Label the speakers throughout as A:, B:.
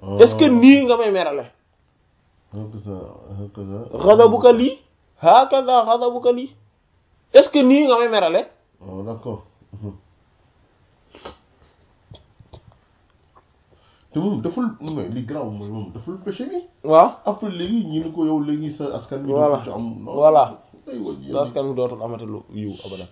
A: est-ce que nii nga may merale
B: hakaza hakaza
A: ghadabuka lii hakaza ghadabuka lii est-ce que nii nga may merale
B: oh d'accord te moom deful mais li garaaw mooy moom deful péché bi
A: waaw
B: après léegi ñu ni ko yow léegi sa askan bi
A: Voilà.
B: du ci am non
A: Voilà.
B: ay wa
A: sa askan mi dootul amati lu yiw abadan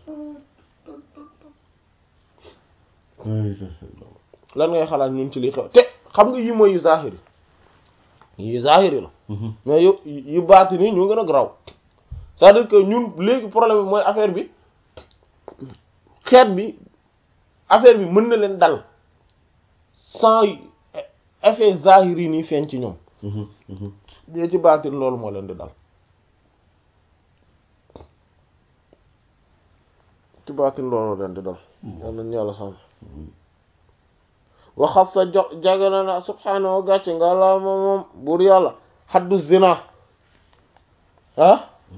A: lan ngay xalaat ñun ci li xew te xam nga yi mooy yu zahiri yi zahiri la mais yu yu baati nii ñu gën a graw c'est-à-dire que ñun léegi problème bi mooy affaire bi xeet bi affaire bi mën na leen dal sans effet zahiri nii feeñ ci ñoom ñee ci baatin loolu moo leen di dal ci baatin loolu leen di dal yal nañu yàlla sàmm waxat sa jo jagana na subhaanahu gàcce nga la moom moom buur yàlla xaddu zina ah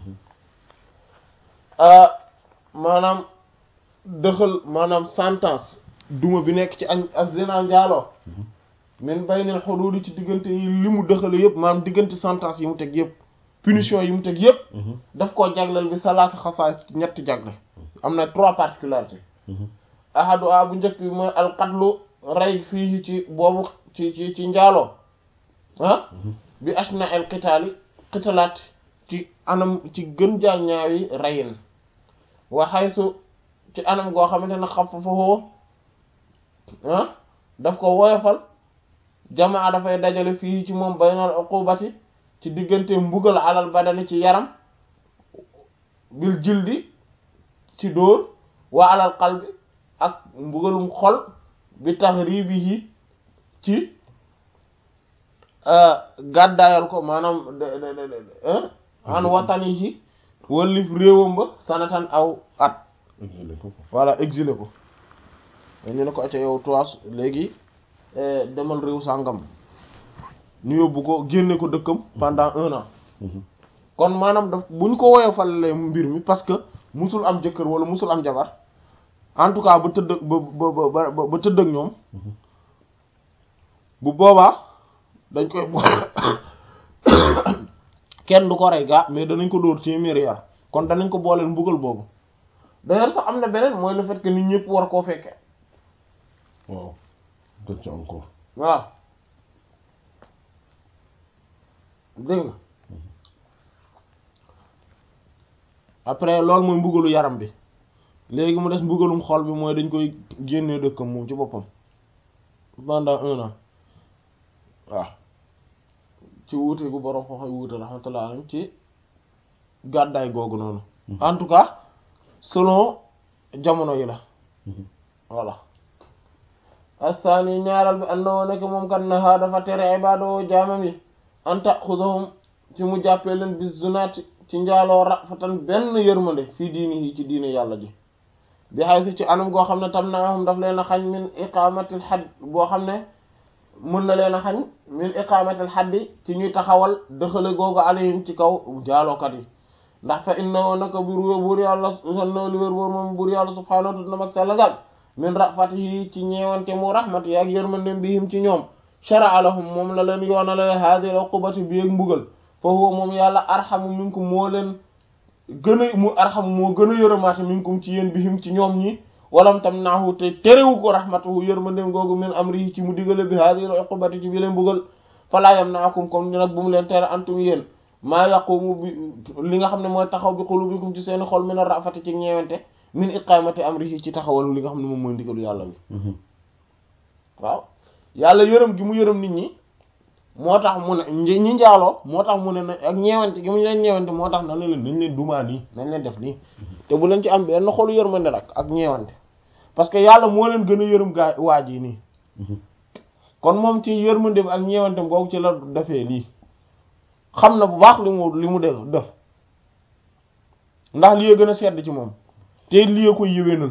A: ah maanaam dëxal maanaam sentence duma bi nekk ci ak ak zina njaaloo min baynil xuduudi ci diggante yi li mu dëxale yëpp maanaam diggante sentence yi mu teg yëpp punition yi mu teg yëpp daf koo jagleel bi salaata xasaay ñetti jagle am na trois particularités ahadu a bu njëkk bi mooy alqatlu rey fii ci boobu ci ci ci njaaloo ah bi ashna el qitaali qitalaat ci anam ci gën jaa ñaawi reyin wa xaysu ci anam goo xamante ne xaf fafoo ah daf ko woyofal jamaa dafay dajale fii ci moom baynal uqubati ci diggante mbugal alal badani ci yaram bil jildi ci dóor wa alal qalbi ak mbugalum xol bi tahribihi ci gàddaayal ko maanaam de de de de an watanihi wallif réewam ba sanatan aw at voilà exilé ko ñu ne ko acca yow toas léegi demal réew sàngam ñu yóbbu ko génne ko dëkkam pendant un an kon maanaam daf bu ñu ko woyofalee mbir mi parce que musul am jëkkër wala musul am jabar en tout cas ba tëdd ba ba ba ba tëdd ak ñoom bu boobaa dañ koy kenn du ko rey gaa mais danañ ko dóor téeméeri yar kon danañ ko booleel mbugal boobu d'ailleurs sax am na beneen mooy le fait que nit ñëpp war koo fekke
B: waaw gën ci encore
A: waaw dégg nga après loolu mooy mbugalu yaram bi léegi mu des mbugalum xol bi mooy dañ koy génnee dëkkam moom ci boppam pendant un an waaw ci wuute gu borom xooxay wuute rahmatullah alayhi ci gàddaay googu noonu en tout cas selon jamono yi la voilà assaani ñaaral bi andoo nekk moom kat naha dafa tere ibaadoo jaamam yi an taxudahum ci mu jàppee leen bis zunaati ci njaaloo rafatan benn yërmande fii diini yi ci diine yàlla ji bi xay si ci anam goo xam ne tam naahum daf leen a xañ min iqamatil xadd boo xam ne mën na leen a xañ min iqamatil xaddi ci ñuy taxawal dëxale googu alayhim ci kaw njaalookat yi ndax fa inna woo naka bur buur yàlla sanno li wér wóor moom buur yàlla subhaanahu wa ta'ala mag sallagal min rafatihi ci ñeewante mu rahmat yi ak yërmandem bihim ci ñoom shara'a lahum moom la leen yoonalale haadil uqubati bi ak mbugal fa huwa moom yàlla arhamu minkum moo leen gën a mu arhamu moo gën a yërëmaate minkum ci yéen bihim ci ñoom ñi walam tam naahu te terewu ko rahmatuhu yërmandem googu min amrihi ci mu digale bi haadil uqubati ci bi leen mbugal falaa yamna'akum comme ni nag bu mu leen tere antum yéen maa yaqumu bi li nga xam ne mooy taxaw bi qulubikum ci seeni xol min ar-rafati ci ñeewante min iqamati amrihi ci taxawal li nga xam ne moom mooy ndigalu yàlla bi waaw yàlla yërëm gi mu yërëm nit ñi moo tax mu ne ñi njaaloo moo tax mu ne na ak ñeewante gi mu leen ñeewante moo tax na leen nañ leen dumaa nii nañ leen def nii te bu leen ci am benn xolu yërmande nag ak ñeewante parce que yàlla moo leen gën a yërëm gaa waaj yi nii kon moom ci yërmande bi ak ñeewante googu ci la defee lii xam na bu baax li mu li mu def def ndax lii gën a sedd ci moom te lii koy yëwénal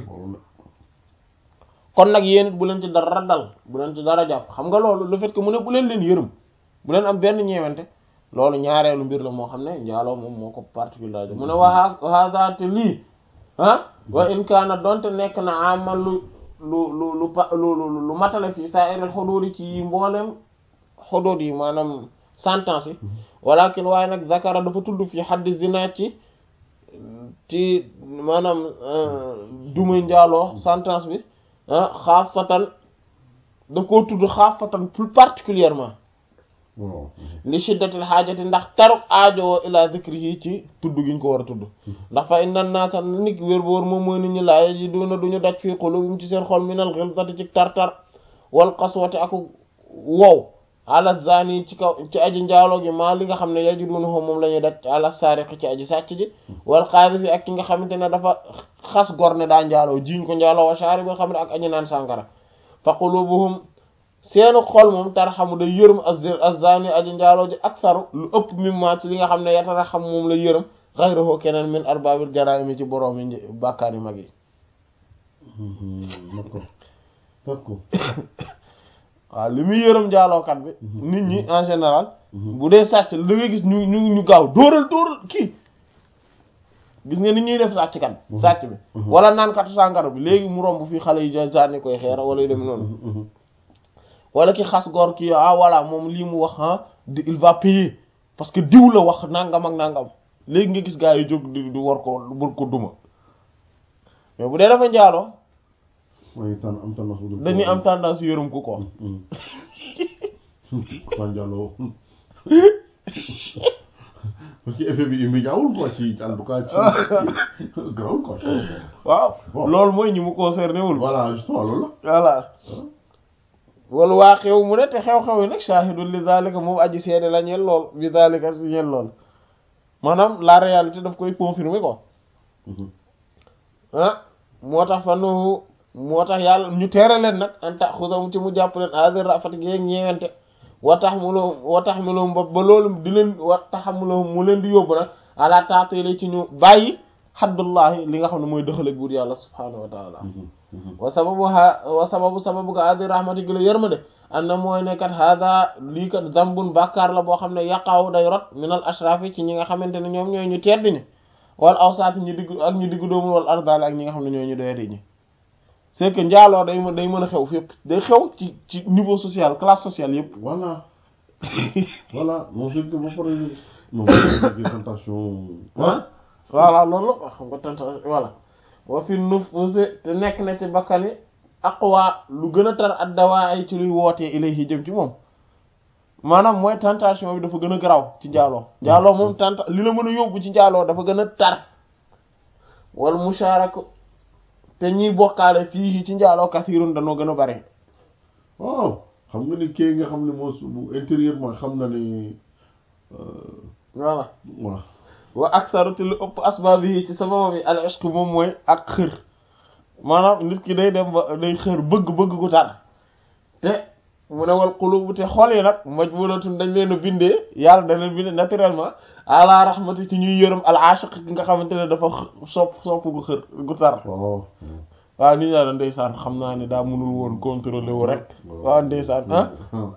A: kon nag yéen it bu leen ci dara dal bu leen ci dara jàpp xam nga loolu le fait que mu ne bu leen leen yërëm bu leen am benn ñeewante loolu ñaareelu mbir la moo xam ne njaaloo moom moo ko particulier mu ne waa haadaate lii ah wa in kaana donte nekk na amal lu lu lu lu pa lu lu matale fii saa irel xuduudi ci mboolem xudud yi maanaam sentence yi walakin waaye nag zakara dafa tudd fi xaddi zina ci ci maanaam dumay njaaloo sentence bi ah xaasatan daf koo tudd xaasatan plus particulièrement
B: waaw
A: li shiddatil xaajati ndax taruk aajowoo ila zikrihi ci tudd gi ñu ko war a tudd ndax fa inna naasa nit wér bu wóor moom mooy nit ñi laa yajiduuna duñu daj fii qulubihim ci seen xol minal ghilzati ci tar-tar wal qaswati ak wow ala zani ci kaw ci aji njaaloo gi maa li nga xam ne yajiduuna moom la ñuy daj ala saariqi ci aji sàcc ji wal qaadhifi ak ki nga xamante ne dafa xas gor ne daa njaaloo jiñ ko njaaloo wa shaaribil xamri ak aji naan sàngara fa qulubuhum seenu xol moom tarxamu day yërëm az-zani aji njaaloo ji aksaru lu ëpp mimma ci li nga xam ne yatara xam moom la yërëm ghayruhu keneen min arbaabil jaraa'imi ci boroom yi bàkkaar yu mag yi
B: d'accord d'accord
A: waaw li muy yërëm njaalookat bi nit ñi en général bu dee sàcc la da ngay gis ñu ñu ñu gaaw dóoral dóoral kii gis nga nit ñuy def sàcc kat sàcc bi wala naan katu sàngara bi léegi mu romb fii xale yi sànni koy xeera wala yu dem noonu wala ki xas góor kii ah voilà moom lii mu wax ah il va payer parce que diw la wax nangam ak nangam léegi nga gis gaa yi jóg di di war ko war ko duma mais bu dee dafa njaaloo
B: mooy tànn am tendance bu dul
A: dañuy am tendance yërëm ku ko
B: Fane Diallo parce que effet bi immédiat wul quoi ci en tout cas ci grawul quoi.
A: waaw
B: Bon.
A: loolu mooy ñi mu concerné wul
B: voilà justement loolu
A: voilà wala waa xew mu ne te xew-xew yi nag shahidul li zalika moom aji seede la ñeel lool bi zalika si ñeel lool maanaam la réalité daf koy confirmer quoi
B: la.
A: ah moo tax fa nu moo tax yàlla ñu teere leen nag an tax xusam ci mu jàpp leen azir rafet gi ñeewente wa tax mu loo wa tax mu loo ba ba loolu di leen wa tax mu loo mu leen di yóbbu nag ala taatile ci ñu bàyyi xaddullahi li nga xam ne mooy dëxaleeg buur yàlla subhaanahu wa taala wa sababu ha wa sababu sababu ga adi rahmati gi la yërmande an na mooy ne kat hada lii kat zambun bàkkaar la boo xam ne yaqaaw day rot minal ashrafi ci ñi nga xamante ne ñoom ñooy ñu tedd ñi wal awsaat ñi digg ak ñi diggu doomul wal ardal ak ñi nga xam ne ñooy ñu doyadi ñi c'est que njaaloo day mën day mën a xew fépp day xew ci ci niveau social classe sociale yëpp
B: voilà voilà non c'est que ba pare non des tentations
A: ah voilà loolu la xam nga tanta voilà wa fi nufusi te nekk na ci bakkani aqwa lu gën a tar ad dawaa ay ci luy wootee ilayhi jëm ci moom maanaam mooy tentation bi dafa gën a garaw ci njaaloo njaaloo moom tenta li la mën a yóbbu ci njaaloo dafa gën a tar wal musharaka te ñiy bokkaale fii ci njaaloo kasirun danoo gën a bari
B: waaw xam nga ni kii nga xam ne moo su bu intérieurement xam na ni
A: voilà
B: waaw
A: wa aksaru te lu ëpp asbaab yi ci sababam yi al ishq moom mooy ak xër maanaam nit ki day dem ba day xër bëgg-bëgg gu tar te mu ne wal qulubu te xol yi nag majbulatun dañ leen a bindee yàlla da leen bindee naturellement ala rahmati ci ñuy yërëm al ashiq ki nga xamante ne dafa x- sopp sopp gu xër gu tar
B: waaw
A: waaw nit ñaa da ndeysaan xam naa ne daa mënul woon contrôler wu rek waaw ndeysaan ah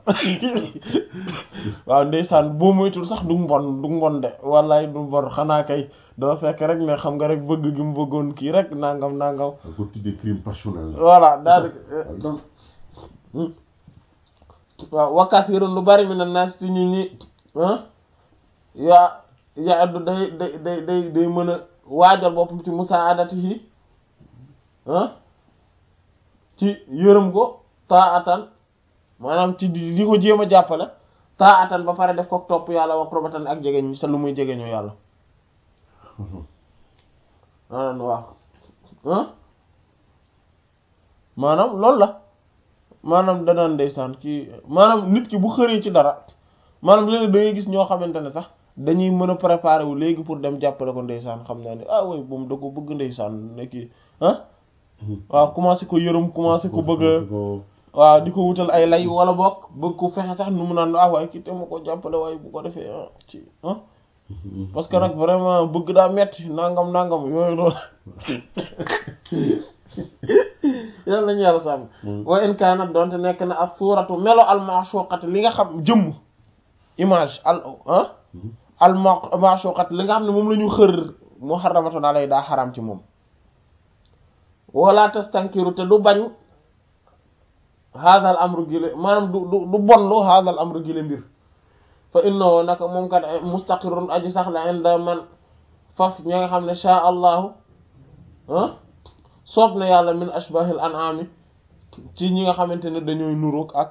A: waaw ndeysaan boo moytul sax du mbon du mbon de wallaay du mbon xanaa kay dafa fekk rek ne xam nga rek bëgg gi mu bëggoon kii rek nangam nangam
B: da ko tuddee crime passionnel la
A: voilà daal
B: donc
A: waaw wakasirun lu bari mi na naas ci ñi ñi ah yaa yaa addu day day day day day mën a waajal boppam ci musaadatihi ah ci yërëm ko taatan maanaam ci di di ko jéem a jàppale taatan ba pare def ko topp yàlla wax probatan ak jegeñ sa lu muy jegeñoo yàlla maanaam waaw ah maanaam loolu la maanaam danaan ndeysaan kii maanaam nit ki bu xëree ci dara maanaam léegi da ngay gis ñoo xamante ne sax dañuy mën a préparer wu léegi pour dem jàppale ko ndeysaan xam naa ne ah way moom da ko bëgg ndeysaan ne kii ah waaw commencé ko yërëm commencé ko bëgg a waaw di ko wutal ay lay wala bokk bëgg ko fexe sax nu mu naan ah waaye kii te ma ko jàppale waaye bu ko defee ah ci ah parce que nag vraiment bëgg daa metti nangam nangam yooyu loolu yàlla nañu yàlla sàmm wa in kaanat donte nekk na ak suuratu melo almashuqat li nga xam jëmm image al ah almashuqat li nga xam ne moom la ñu xër muharramatun alay daa xaram ci moom wala tastankiru te du bañ haadal amru gile maanaam du du du bonlu haadal amru gile mbir fa innahu naka moom kat mustaqirun aji sax la inda man faf ñi nga xam ne sha allahu ah soob na yàlla min ashbahil an'ami ci ñi nga xamante ne dañooy nuroog ak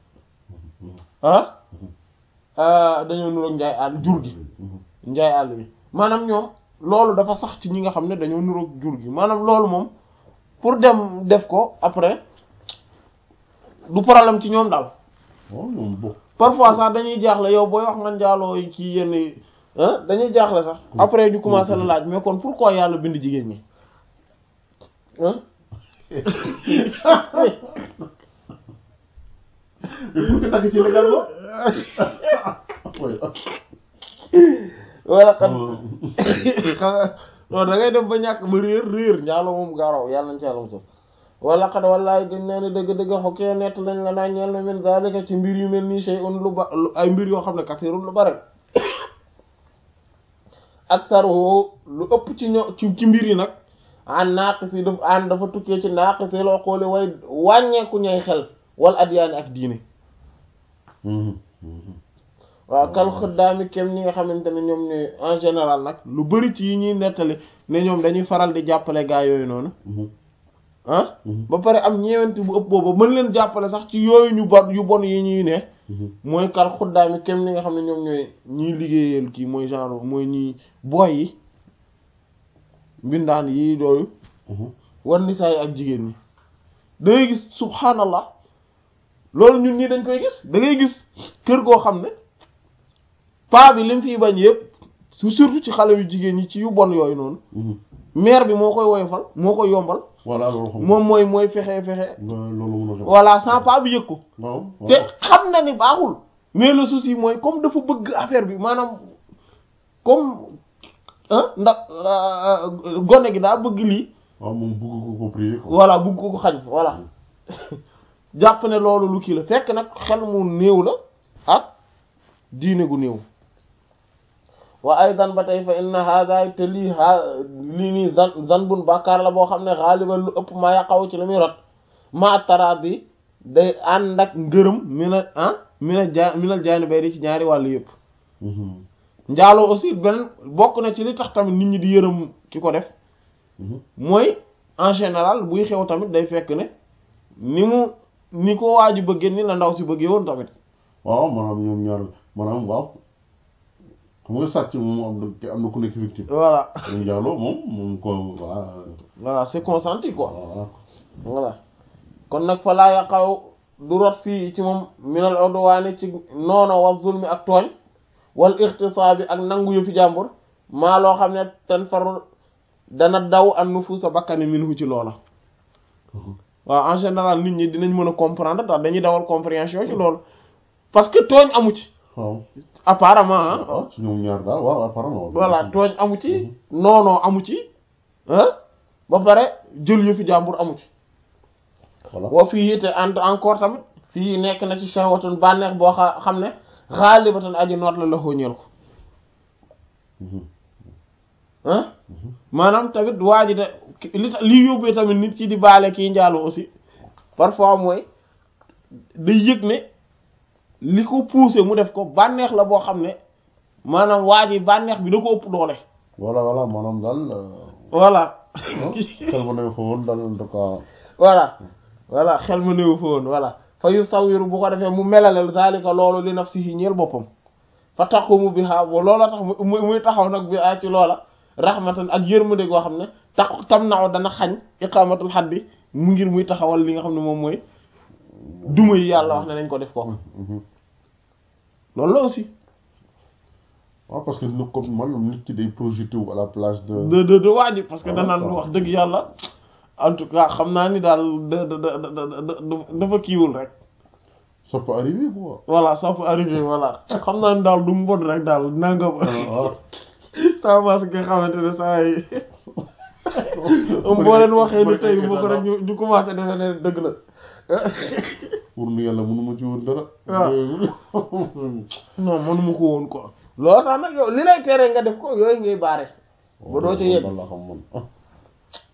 A: ah dañoo nuroog njaay àll jur gi njaay àll bi maanaam ñoom loolu dafa sax ci ñi nga xam ne dañoo nuroog jur gi maanaam loolu moom pour dem def ko après du problème ci ñoom daal
B: waaw ñoom bokk
A: parfois sax dañuy jaaxle yow booy wax nga njaaloo ci yenn ah dañuy jaaxle sax après ñu commencé la laaj mais kon pourquoi yàlla bind jigéen ñi ah
B: mais pour que takk ci légalement
A: wala xam nga non da ngay dem ba ñàkk ba réer réer njaaloo moom gaaraw yàlla nañ ci yàlla mosal wala xad wallaay gën naa ne dëgg-dëgg xokkee nett lañ la naa ñeel na min zalika ci mbir yu mel nii shay'un lu ba ay mbir yoo xam ne kasirun lu bare aksaruhu lu ëpp ci ño ci ci mbir yi nag an naaqisi daf an dafa tukkee ci naaqisi loo xoole way wàññeeku ñay xel wal adyaani ak diine waaw kal xëddaami kem ñi nga xamante ne ñoom ne en général nag lu bari ci yi ñuy nettali ne ñoom dañuy faral di jàppale gaa yooyu noonu ah ba pare am ñeewante bu ëpp boobu mën leen jàppale sax ci yooyu ñu bon yu bon yi ñuy ne mooy kal xuddaami kem ni nga xam ne ñoom ñooy ñiy liggéeyal kii mooy genre mooy ñi boy yi mbindaan yi dooyu war ni saa yi ak jigéen ñi da ngay gis subhanallah loolu ñun ñii dañ koy gis da ngay gis kër goo xam ne paa bi lim fiy bañ yëpp su surtout ci xale yu jigéen ñi ci yu bon yooyu noonu mère bi moo koy woyofal moo koy yombal
B: voilà loolu xam
A: moom mooy mooy fexe fexe
B: loolu mun a xam
A: voilà sans paa bi yëg ko
B: waaw
A: te xam na ni baaxul mais le souci mooy comme dafa bëgg affaire bi maanaam comme ah ndax gone gi daa bëgg lii
B: waaw moom bëgg ko ko prier quoi
A: voilà bëgg ko ko xañ voilà jàpp ne loolu lu kii la fekk nag xel mu néew la ak diine gu néew wa aydan ba tey fa inna hada te lii a lii nii zan zan bun bàkkaar la boo xam ne xaaliban lu ëpp maa yaqaw ci la muy rot ma taraat bi day ànd ak ngërëm mina ah mina ja minal jaani bay di ci ñaari wàll yëpp njaaloo aussi benn bokk na ci li tax tamit nit ñi di yërëm ki ko def mooy en général buy xew tamit day fekk ne ni mu ni ko waaju bëggee ni la ndaw si bëggee woon tamit
B: waaw maanaam ñoom ñaar maanaam waaw xam nga sàcc moom am na am na ku nekk victime
A: voilà
B: dañu njaaloo moom moom ko voilà
A: voilà c'est consenti quoi
B: voilà
A: voilà kon nag fa laa yaqaw du rot fii ci moom minal odwaani ci noono wa zulmi ak tooñ wal ixtisaabi ak nangu yu fi jàmbur maa loo xam ne ten faru dana daw an nufuusa bakkani minhu ci loola waaw en général nit ñi dinañ mën a comprendre tax dañuy dawal compréhension ci loolu parce que tooñ amu ci
B: waaw
A: apparemment ah
B: waaw ci ñoom ñaar daal waaw apparemment
A: voilà tooñ amu ci noonoo amu ci ah ba pare jël yu fi jàmbur amu ci
B: voilà
A: wa fii te ent encore tamit fii nekk na ci shahwatun bànneex boo xa xam ne xaalibatan aji noot la la xóoñeel ko ah maanaam tamit waa ji de li tax li yóbbee tamit nit ci di baale kii njaaloo aussi parfois mooy day yëg ne li ko poussé mu def ko bànneex la boo xam ne maanaam waa ji bànneex bi da ko ëpp doole
B: voilà voilà maanaam daal
A: voilà
B: xel ma ne fa woon daal en tout cas
A: voilà voilà xel ma néew fa woon voilà fa yu sawiru bu ko defee mu melalel zalika loolu li nafsihi ñeel boppam fa taxumu bi xaa loola tax mu muy taxaw nag bi a ci loola rahmatan ak yërmande goo xam ne tax tam naaw dana xañ iqamatul xaddi mu ngir muy taxawal li nga xam ne moom mooy duma yi yàlla wax ne nañ ko def ko loolu la aussi
B: waaw parce que nu comme man nit ki day projeté wu à la place de
A: de de de waa ji parce que
B: Ah,
A: danaan
B: d'accord.
A: wax dëgg yàlla en tout cas xam naa ni daal da da da da dafa kiiwul rek
B: ça peut arriver quoi
A: voilà ça peut arriver voilà xam naa ni daal du mu bon rek daal nangam
B: waaw
A: ça parce que nga xamante ne saa yi boo leen waxee ni tey boo ko rek ñu ñu commencé defe ne dëgg la
B: pour nu yàlla mënuma ci woon dara
A: waaw. non mënuma ko woon quoi loolu tax nag yow li lay tere nga def ko yooyu ngay baare ba doo ca yegg
B: la xam man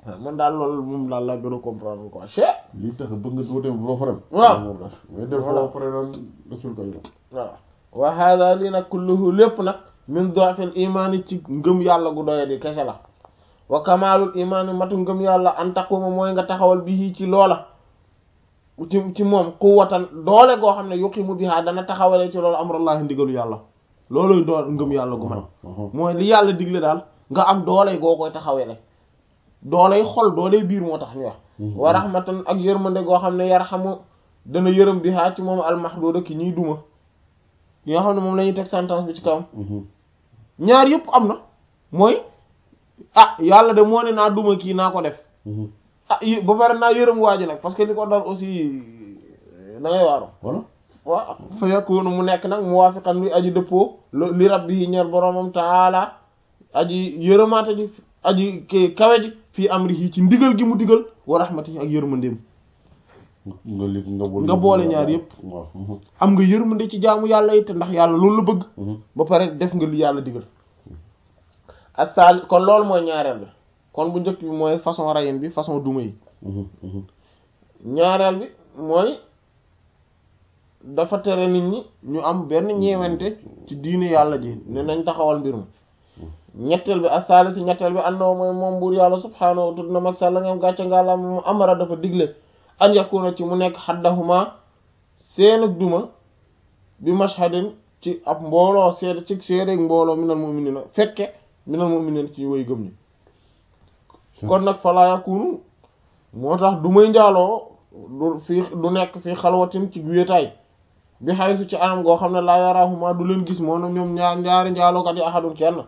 A: man daal loolu moom daal laa gën a comprendre quoi che
B: lii tax bëgg nga doo dem doo fa dem
A: waaw
B: moom def mais def
A: Voilà.
B: foo pare naan respecté ko
A: waaw wa hada lii nag kulluhu lépp nag min dofil imaani ci ngëm yàlla gu doye di kese la wa kamalul imaani matu ngëm yàlla an taquma mooy nga taxawal bi ci loola ci ci moom quwwatan doole goo xam ne yuqimu biha dana taxawalee ci loolu amrullahi ndigalu yàlla looluy dool ngëm yàlla gu mat mooy li yàlla digle daal nga am doole goo koy taxawele dooley xol dooley biir moo tax ñu wax wa rahmatan ak yërmande goo xam ne yarhamu dana yërëm biha ci moom almahduda ki ñuy duma yi nga xam ne moom la ñuy teg sentence bi ci kawam ñaar yëpp am na mooy ah yàlla de moo ne naa duma kii naa ko def ah yi- ba pare naa yërëm waa ji nag parce que li ko dal aussi da ngay waaru
B: voilà
A: waaw fa yakunu mu nekk nag muwaafiqan luy aji dëppoo lo- li rabbihi ñeer boroomam taala aji yërëmaate ji aji ki kawe ji fii amrihi ci ndigal gi mu digal wa rahmatihi ak yërmandeem
B: nga li nga boole
A: Nga boole ñaar yëpp.
B: waaw
A: am nga yërmande ci jaamu yàlla it ndax yàlla loolu la bëgg ba pare def nga lu yàlla digal asal kon loolu mooy ñaareel bi kon bu njëkk bi mooy façon rayin bi façon duma yi ñaareel bi mooy dafa tere nit ñi ñu am benn ñeewante ci diine yàlla ji ne nañ taxawal mbir mi ñetteel bi asaalisi ñetteel bi àndoo mooy moom buur yàlla subhaanahu wa tudd na mag sàlla ngam gàcce ngàlla mu amara dafa digle an yakuna ci mu nekk xaddahuma seen ak duma bi mashhadin ci ab mbooloo seede ci seedeeg mbooloo minal mu'minina fekke minal mu'minina ci woy gëm ñi kon nag falaa yakunu moo tax du may njaaloo du fii du nekk fii xalwatin ci wéetaay bi xaysu ci anam goo xam ne laa yarahuma du leen gis moo na ñoom ñaar ñaari njaalookat yi ahadun kenn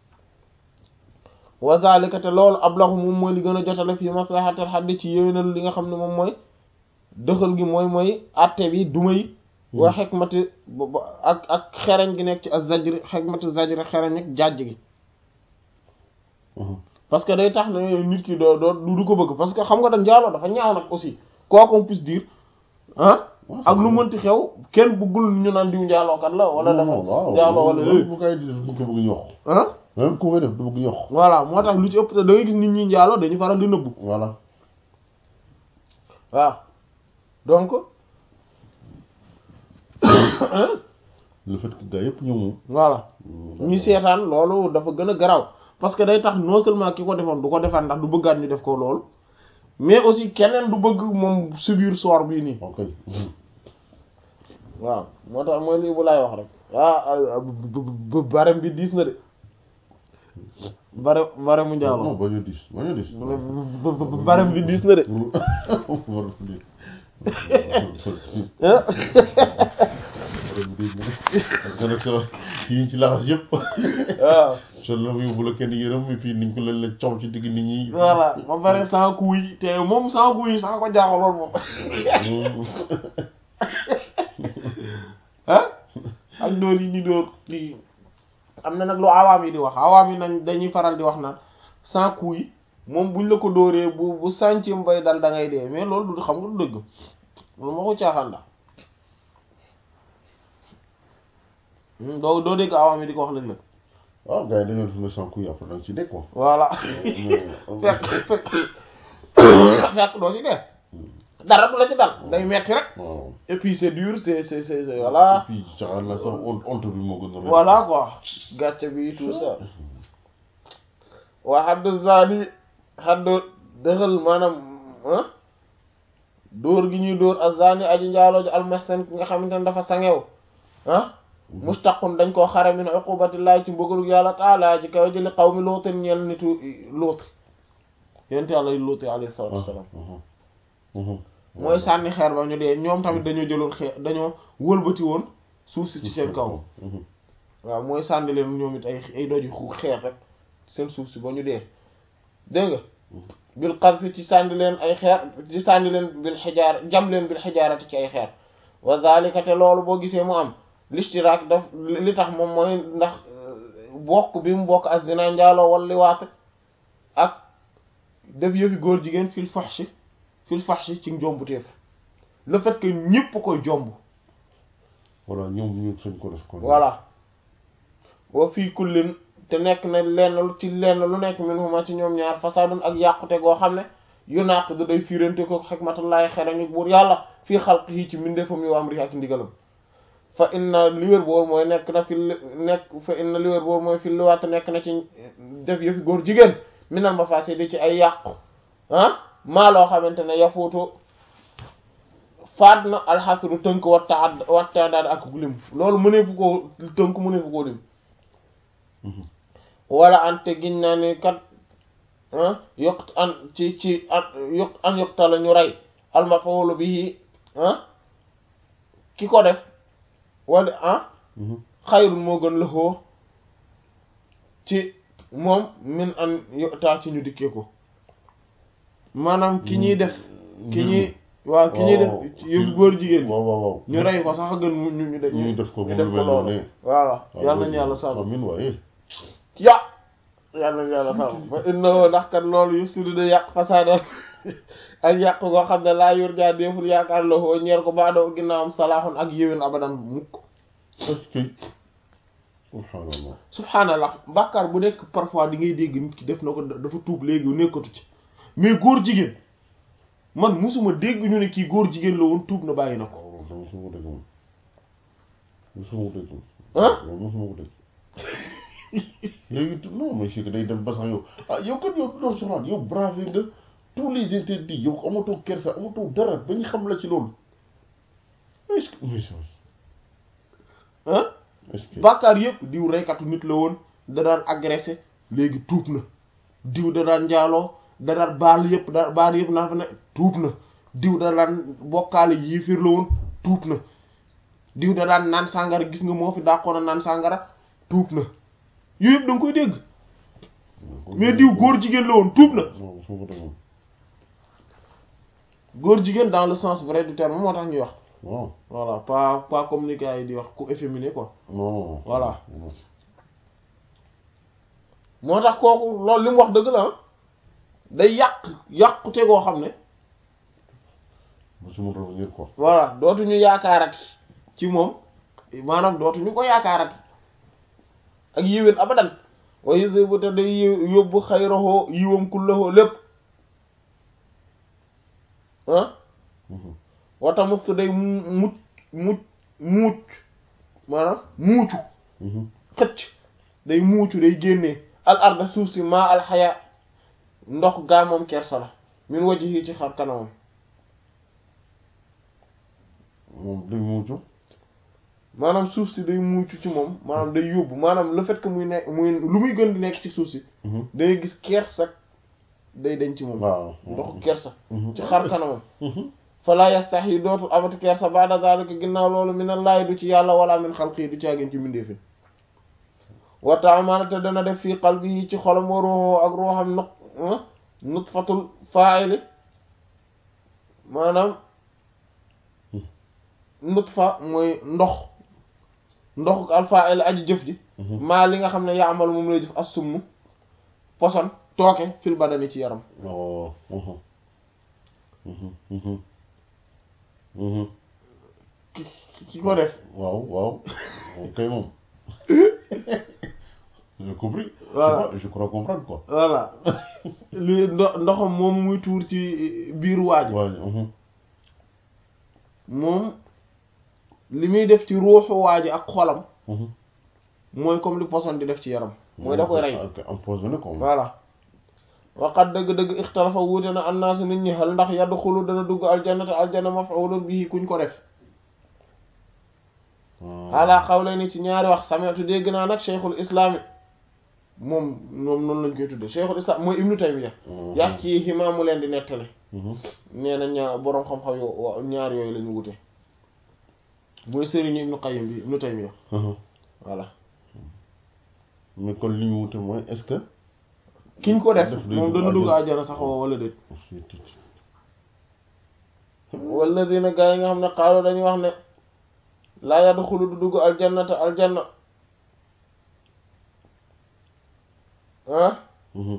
A: wa zalika te loolu ablahu moom mooy li gën a jotale fii maslahatil haddi ci yéwénal li nga xam ne moom mooy dëxal gi mooy mooy atte bi duma yi wa xikmati ba- ba- ak ak xereñ gi nekk ci az zajri xikmati zajri xereñ ak jàjj gi parce que day tax ne nit ki doo doo du ko bëgg parce que xam nga dañ njaaloo dafa ñaaw nag aussi quoi qu'on puisse dire ah ak lu mënti xew kenn bëggul ñu naan diw njaalookat la wala dafa njaaloo wala
B: même bu koy def bu ko bëgg ñox
A: ah
B: même ku koy def du bëgg ñox
A: voilà moo tax lu ci ëpp te da ngay gis nit ñi njaaloo dañu faral di nëbbu
B: voilà
A: waaw donc
B: le fait que gars yëpp ñëw moom
A: voilà ñuy seetaan loolu dafa gën a garaaw parce que day tax non seulement ki ko defoon du ko defaat ndax du bëggaat ñu def ko loolu mais aussi keneen du bëgg moom subir sort bii nii
B: ok
A: waaw moo tax mooy lii bu laay wax rek ah barem bi diis na de bare bare mu
B: non
A: njaaloo
B: bañ a dis bañ a dis
A: barem bi diis na de
B: war a dis
A: ah
B: gën a solo yi ci laxas yëpp
A: waaw
B: sol la muy bu la kenn yërëm mi fii niñ ko leen la coow ci digg nit ñi
A: voilà ba pare sans couille te moom sans couille sax ko jaaxaloon moom ah ak dóor yi ñu dóor kii am na nag lu awaam yi di wax awaam yi nañ dañuy faral di wax naan sans couille moom buñ la ko dóoree bu bu sàncim bay dal da ngay dee mais loolu du xam nga du dëgg loolu ma ko caaxaan la doo doo dégg awaam yi di ko wax léeg-léeg
B: waaw gars yi dañoo def le sans couille après da nga ci dégg quoi
A: voilà
B: mais
A: fekk fekk fekk doo ci dee dara du la ci dal day metti rek
B: waaw
A: et puis c'est dur c'est c'est c'est c'est- voilà
B: et puis caxaan la sax honte honte bi moo gën a rëy.
A: voilà quoi gàcce bi tout ça waa xaddu zani xaddu dëxal maanaam ah dóor gi ñuy dóor ak zani aji njaaloo ji almasen ki nga xamante ne dafa sangew ah mustaqun dañ koo xare min uqubatillahi ci mbugalug yàlla taala ci kaw jëli xaw mi looten ñeel nitu luuti yent yàlla luuti alayhi salatu wassalam mooy sànni xeer ba ñu dee ñoom tamit dañoo jëloon xeer dañoo wëlbati woon suuf si ci seen kaw waaw mooy sànni leen ñoom it ay ay doji xu xeer rek seen suuf si ba ñu dee dégg nga bil qazfi ci sànni leen ay xeer ci sànni leen bil xijaar jam leen bil xijaarati ci ay xeer wa zalika te loolu boo gisee mu am l'ishtiraak daf li tax moom mooy ndax bokk bi mu bokk ak zina njaaloo wala liwaat ak def yëfi góor jigéen fil fahshi fil fahshi ci njombuteef le fait que ñépp koy jomb
B: voilà ñoom ñu sañ ko def ko
A: voilà wa fii kullin te nekk na lenn lu ci lenn lu nekk min huma ci ñoom ñaar fasadun ak yàqute goo xam ne yu naq du day fiirante ko xikmatullahi xerañu buur yàlla fii xalqihi ci mbindeefam yu amri ak ndigalam fa inna li wér boor mooy nekk na fi nekk fa inna li wér boor mooy fi liwaat nekk na ci def yëfi góor jigéen minal mafasidi ci ay yàqu ah maa loo xamante ne yafuutu faat na alxasru tënk watta ad watta daal ak lim loolu mëneefu koo tënk mëneefu koo lim wala ante giñ naa ni kat yokk an ci ci an yokk an yokkta la ñu rey almafawlu bi ki ko def wala ah xayrun moo gën lëxoo ci moom min an yokta ci ñu dikkee ko maanaam ki ñuy def ki ñuy waaw ki ñuy def yëpp góor jigéen
B: waaw waaw waaw
A: ñu rey ko sax a gën ñu ñu def
B: ñu def ko
A: ñu def ko loolu voilà yal nañu yàlla sàmm
B: amiin waaye
A: ya yal nañu yàlla sàmm fa inna ndax kat loolu yu sudi de yàq fasaadal ak yàq koo xam ne laa yor jaa déeful yaakaar la hoo ñeer ko baadoo ginnaawam salaaxun ak yéwén abadan mukk
B: est-ce que subhaanallah
A: subhaanallah bàkkaar bu nekk parfois di ngay dégg nit ki def na ko dafa tuub léegi nekkatu ci mais góor jigéen man musuma dégg ñu ne kii góor jigéen la woon tuub na bàyyi na ko
B: waaw loolu mosuma ko dégg moom mosuma ko dégg moom
A: ah
B: loolu mosuma ko dégg léegi non mais c'est que day dem ba sax yow ah yow kat yow loolu soxnaat yow bravé nga tous les interdits yow amatoo kersa amatoo dara ba ñu xam la ci loolu est-ce que mais
A: ah
B: est-ce que
A: bàkkaar yëpp diw reykatu nit la woon da daan agressé léegi tuub na diw da daan njaaloo da daan baal yëpp da baal yëpp naa fa ne tuub na diw da daan bokkaale yiifir la woon tuub na diw da daan naan sàngara gis nga moo fi dàqoon a naan sàngara tuub na yooyu yëpp da nga koy dégg mais diw góor jigéen la woon tuub na
B: non mosuma ko dégg moom
A: góor jigéen dans le sens vrai du terme moo tax ñuy wax
B: waaw
A: voilà pas pas comme ni gars yi di wax ku efféminé quoi
B: non non
A: Voilà.
B: non
A: moo tax kooku loolu li mu wax dëgg la ah day yàq yàqute goo xam ne
B: mosuma revenir quoi
A: voilà dootuñu yaakaarati ci moom maanaam dootuñu ko yaakaarati ak yiwén abadan wa yusibu te day yóbbu xayrahu yiwam kullahu lépp ah
B: Mhm.
A: wata mustu day mu mucc mucc muuc maanaam muucu
B: Mhm.
A: xëcc day muucu day génnee al arda suuf si maa alxaya ndox gaa moom kersa la min wajhi ci xar kanamam
B: moom day muucu
A: maanaam suuf si day muucu ci moom maanaam day yóbbu maanaam le fait que muy nekk muy lu muy gën di nekk ci suuf si
B: Mhm.
A: day gis kersa day dañ ci moom
B: waaw
A: ndoxu kersa
B: Mhm.
A: ci xar kanamam
B: Mhm.
A: fala yastahi dootul amati kersa ba'da zalika ginnaaw loolu minallahi du ci yàlla wala min xalqi du caagin ci mbindeefi wa ta'amana te dana def fii qalbihi ci xolam wa ruuhu ak ruuxam nut nutfatul fa'ili maanaam nutfa mooy ndox ndox al fa'il aji jëf ji
B: Mhm.
A: maa li nga xam ne yaamal moom lay jëf as-summu poson tooke fil badani ci yaram
B: Oh. Mhm. Mhm. Mhm. Mhm.
A: ki ki- ki ko def
B: waaw waaw ok moom j'ai compris
A: Voilà.
B: je crois comprendre quoi
A: voilà li ndo ndoxam moom muy tuur ci biir waaj
B: waaw mhm.
A: moom li muy def ci ruuxu waaj ak xolam
B: Mhm.
A: mooy comme li poson di def ci yaram mooy da koy rey
B: ok empoisonné quoi
A: voilà waqat dëgg-dëgg ixtalafa wuute na annaasu nit ñi xel ndax yadd xulu dana dugg aljannata aljanna maf'ulun bihi kuñ ko def ala xawle ni ci ñaari wax sametu dégg naa nag cheikhul islami moom moom noonu lañ koy tudde cheikhul islam mooy ibnu taymiya yàq ci ximaamu leen di nettale nee na ñaar boroom xam-xam yo wa- ñaar yooyu la ñu wute mooy sëriñu ibnu qayyim bi ibnu taymiya voilà
B: mais kon li ñu wute mooy est-ce que
A: kiñ ko def
B: Def day
A: moom
B: dugg
A: dana dugg
B: àjjana.
A: àjjana sax wala déet
B: c'est tout.
A: wala dina gaa yi nga xam ne xaalu dañuy wax ne laa yadxulu du dugg aljannata aljanna ah
B: Mhm.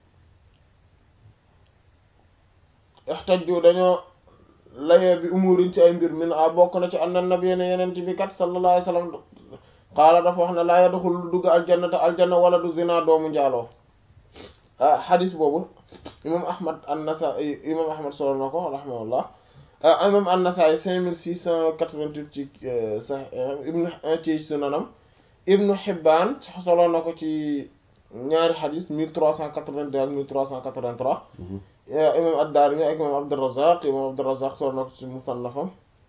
A: ixtajju dañoo layee bi umurin ci ay mbir min a bokk na ci anna nabiyya ne yeneen bi kat sallallahu alayhi wasallam qaala dafa wax ne laa yadxul dugg aljannata aljanna wala du zina doomu njaaloo ah xadis boobu imam ahmad an-Nasaa'i imam ahmad solo na ko rahimahullah imam an-Nasaa'i cinq mille six cent quatre-vingt-huit ci sa ibnu ci sunanam ibnu Hibbaan solo na ko ci ñaari xadis mille trois cent quatre-vingt-deux ak mille trois cent quatre-vingt-trois imam ad-Daarimi ak imam Abdurrazzaq imam Abdurrazzaq solo na ko ci musannafam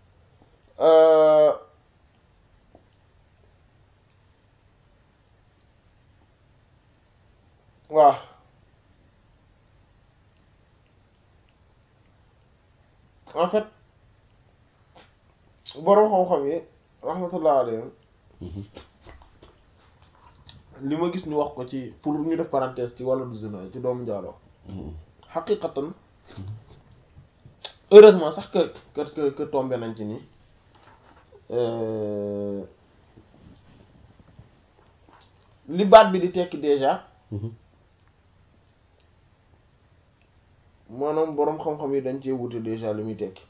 A: waaw en fait boroom xam-xam yi rahmatullah alayhim li ma gis ñu wax ko ci pour ñu def parenthèse ci wàllu zina ci doomu njaaloo xaqiqatan heureusement sax que que que que tombé nañ ci nii li baat bi di tekki déjà maanaam boroom xam-xam yi dañ cee wute déjà li muy tekki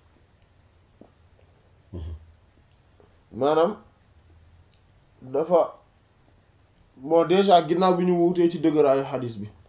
A: maanaam dafa bon déjà ginnaaw bi ñu wutee ci dëgëraayu xadis bi